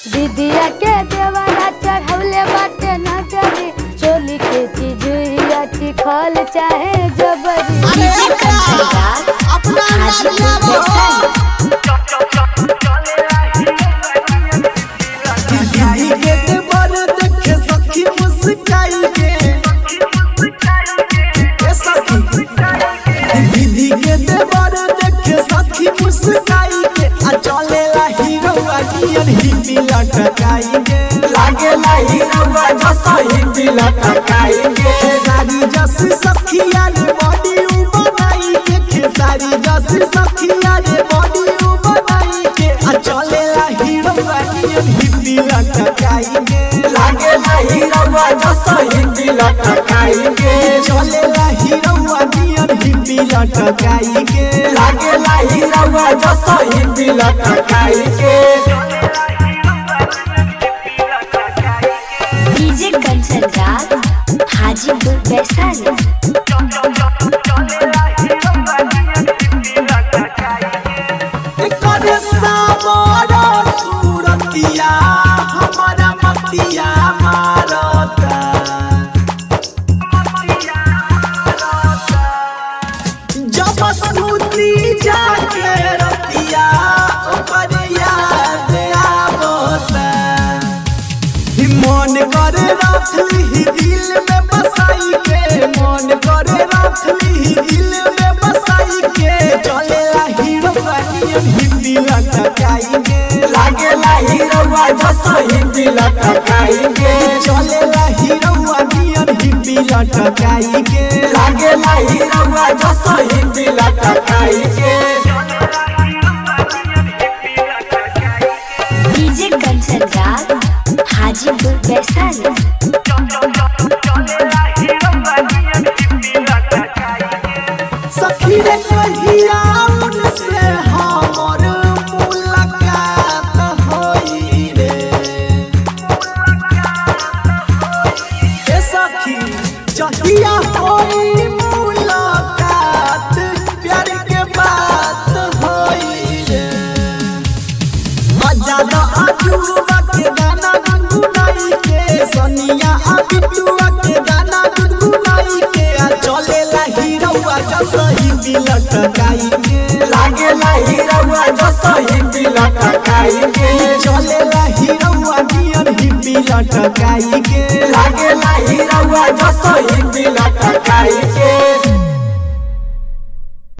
दीदिया के देवरा चढ़ौले बाटे नगरी चोली के चिजुइया चिखल चाहे जबरी डीजे कंचन राज हाजीपुर वैशाली दीदी के देवर देखे सखी मुस्काई के ए सखी दीदी के देवर देखे सखी मुस्काई के आ चलेला हीरो अगियन हिपी लटकाई के लागेला हीरो जसो हिपी लटकाई के सारी जस सखिया रे बॉडी उ बनाई के खेसारी जस सखिया रे बॉडी उ बनाई के आ चलेला हीरो अगियन हिपी लटकाई के लागेला हीरो जसो हिपी लटकाई के चलेला हीरो अगियन हिपी लटकाई के लागेला हीरो जसो हिपी लटकाई के डीजे कंचन राज हाजीपुर वैशाली करे सामरा सूरतिया हमारा मतिया मारता जब सुती जाके रतिया ओकर याद आवता ही मन करे रखली दिल में बसाई के मन करे रखली दिल में बसाई के चलेला हीरो बनियन हिंदी लटकाई के लागेला हीरो जसो हिंदी लटकाई के चलेला हीरो बनियन हिंदी लटकाई के लागेला हीरो जसो हिंदी लटकाई के डीजे कंचन राज हाजीपुर वैशाली सखी रे कहिया उनसे हमर मुलाकात होई रे ए सखी जहिया होई मुलाकात प्यार के बात होई रे मजादा अजुआ के गाना गुनगुनाई के सनिया अबिटुआ के गाना गुनगुनाई के आ चलेला हीरोआ जसही बिलट गाई के लागेला हीरोआ जसही बिलट गाई के चलेला हीरोआ नियर ही बिलट गाई के लागेला हीरोआ जसही बिलट गाई के